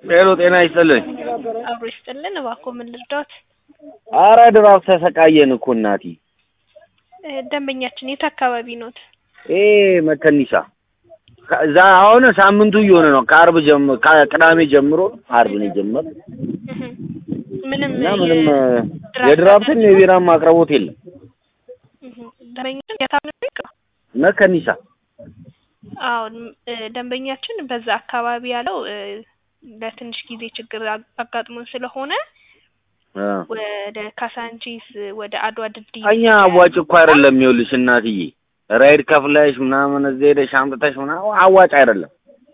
ሄሎ ጤና ይስጥልኝ። አብሮ ይስጥልን። እባክዎ ምን ልርዳዎት? አረ ድራፍ ተሰቃየን እኮ እናቴ። እ ደንበኛችን የት አካባቢ ኖት? ይሄ መከኒሳ ከዛ አሁን ሳምንቱ እየሆነ ነው። ከአርብ ጀምሮ ከቅዳሜ ጀምሮ አርብ ነው የጀመረው እህ ምንም እና ምንም እ የድራፍት የድራፍትም የቢራም አቅርቦት የለም። እህ ደንበኛችን የታመመ መከኒሳ አዎ እ ደንበኛችን በዛ አካባቢ ያለው እ ለትንሽ ጊዜ ችግር አግ- አጋጥሞን ስለሆነ እ ወደ ካሳንቺስ ወደ አድዋ ድልድይ እኛ አዋጭ እኮ አይደለም። ይኸውልሽ እናትዬ ራይድ ከፍለሽ ምናምን እዚህ ሄደሽ አምጥተሽ ምናምን አዋጭ አይደለም።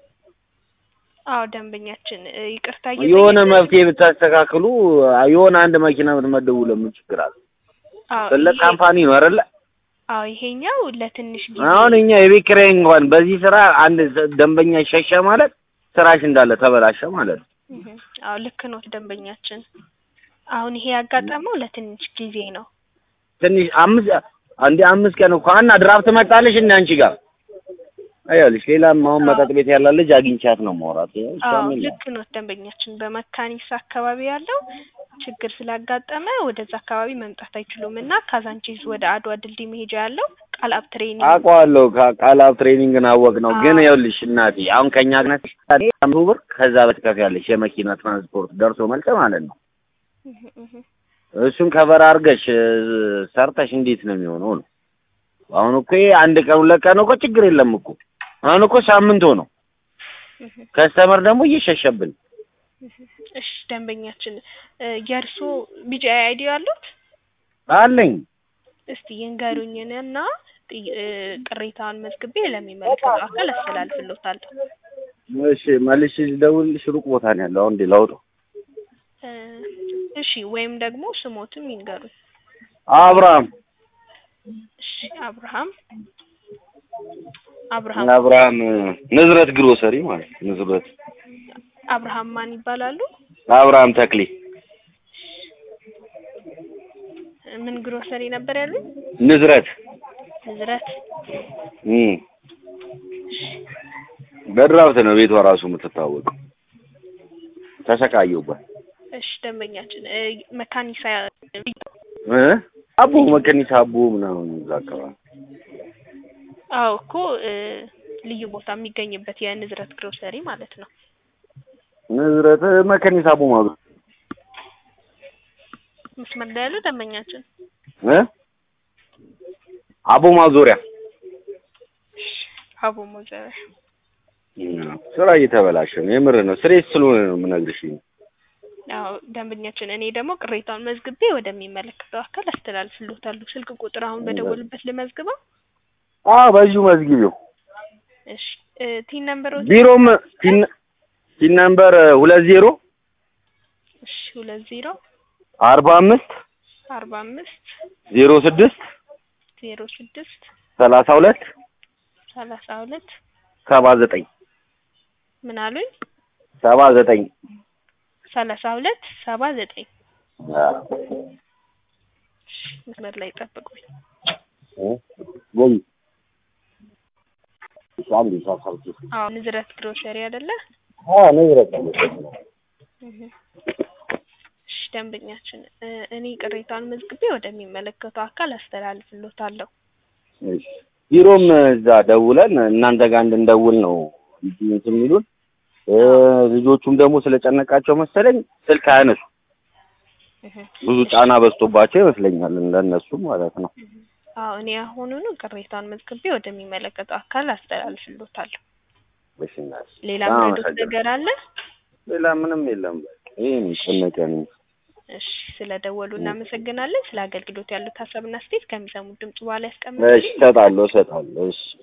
አዎ ደንበኛችን እ ይቅርታ የሆነ እየጠየቅን- መፍትሄ ብታስተካክሉ የሆነ አንድ መኪና ብትመደቡ ለምን ችግር አለ? አዎ ትልቅ ይሄ- ካምፓኒ ነው አይደለ? አዎ ይሄኛው ለትንሽ ጊዜ አሁን እኛ የቤት ኪራይ እንኳን በዚህ ስራ አንድ ደንበኛ ሸሸ ማለት ስራሽ እንዳለ ተበላሸ ማለት ነው። እህ አዎ ልክ ነው ደንበኛችን። አሁን ይሄ ያጋጠመው ለትንሽ ጊዜ ነው። ትንሽ አምስት አንዴ አምስት ቀን እኮ እና ድራፍት መጣልሽ እንደ አንቺ ጋር አይልሽ ሌላም አሁን መጠጥ ቤት ያለ ልጅ አግኝቻት ነው ማውራት አዎ ልክ ነው ደንበኛችን። በመካኒሳ አካባቢ ያለው ችግር ስላጋጠመ ወደዛ አካባቢ መምጣት አይችሉም እና ካዛንቺስ ወደ አድዋ ድልድይ መሄጃ ያለው ቃልአብ ትሬኒንግ አውቀዋለሁ። ቃላብ ትሬኒንግን አወቅ ነው ግን አዎ። ይኸውልሽ እናቴ አሁን ከኛ ግነት መቶ ብር ከዛ በትከፍያለሽ የመኪና ትራንስፖርት ደርሶ መልስ ማለት ነው። እህ እህ እሱን ከበር አድርገሽ እ፣ ሰርተሽ እንዴት ነው የሚሆነው ነው። አሁን እኮ ይሄ አንድ ቀን ሁለት ቀን እኮ ችግር የለም እኮ አሁን እኮ ሳምንት ሆነው እህ ከስተመር ደግሞ እየሸሸብን እሺ ደንበኛችን እ የእርሶ ቢጂአይ አይዲ ያሉት አለኝ። እስቲ ይንገሩኝንና ጥይ- እ ቅሬታውን መዝግቤ ለሚመለከተው አካል አስተላልፍልዎታለሁ። እሺ መልሽ ልደውልልሽ ሩቅ ቦታ ነው ያለው። አሁን እንዴ ላውጣው? እ እሺ ወይም ደግሞ ስሞትም ይንገሩኝ። አብርሃም እሺ አብርሃም አብርሃም አብርሃም እ፣ ንዝረት ግሮሰሪ ማለት ነው። ንዝረት አብርሃም ማን ይባላሉ? አብርሃም ተክሌ ምን ግሮሰሪ ነበር ያሉኝ? ንዝረት ንዝረት እም በድራፍት ነው ቤቷ ራሱ የምትታወቀው። ተሰቃየሁባት እሺ ደንበኛችን እ መካኒሳ እ አቦ መከኒሳ አቦ ምናምን እዛ አካባቢ አዎ እኮ እ ልዩ ቦታ የሚገኝበት የንዝረት ግሮሰሪ ማለት ነው። ንዝረት እ፣ መከኒሳ አቦ ማለት መስመር ላይ ያሉ ደንበኛችን እ አቦ ማዞሪያ አቦ ሞዘር ስራ እየተበላሸ ነው። የምር ነው። ስሬት ስለሆነ ነው የምነግርሽ። አዎ ደንበኛችን፣ እኔ ደግሞ ቅሬታውን መዝግቤ ወደሚመለከተው አካል አስተላልፍልዎታለሁ። ስልክ ቁጥር አሁን በደወሉበት ልመዝግበው? አዎ በዚሁ መዝግቢው። እሺ እ ቲን ነምበሮች ቢሮም ቲን ቲን ነምበር ሁለት ዜሮ እሺ ሁለት ዜሮ አርባ አምስት አርባ አምስት ዜሮ ስድስት ዜሮ ስድስት ሰላሳ ሁለት ሰላሳ ሁለት ሰባ ዘጠኝ ምን አሉኝ? ሰባ ዘጠኝ ሰላሳ ሁለት ሰባ ዘጠኝ እሺ መስመር ላይ ጠብቁኝ። ወይ አዎ ንዝረት ግሮሰሪ አይደለ? ንዝረት እህ እሺ ደንበኛችን እ እኔ ቅሬታውን መዝግቤ ወደሚመለከተው አካል አስተላልፍልዎታለሁ። ቢሮም እዛ ደውለን እናንተ ጋር እንድንደውል ነው እንትን የሚሉን እ ልጆቹም ደግሞ ስለጨነቃቸው መሰለኝ ስልክ አያነሱ እህ ብዙ ጫና በዝቶባቸው ይመስለኛል እንደነሱ ማለት ነው። አዎ እኔ አሁኑኑ ቅሬታውን መዝግቤ ወደሚመለከተው አካል አስተላልፍልዎታለሁ። እሺ እናት፣ ሌላ በጣም ምረዶት አመሰግናለሁ። ነገር አለ? ሌላ ምንም የለም። ይሄ ነው የጨነቀን። እሺ ስለደወሉ እናመሰግናለን። ስለ አገልግሎት ያሉት ሀሳብና አስተያየት ከሚሰሙት ድምጽ በኋላ እሺ ያስቀምጡልኝ። እሰጣለሁ እሰጣለሁ። እሺ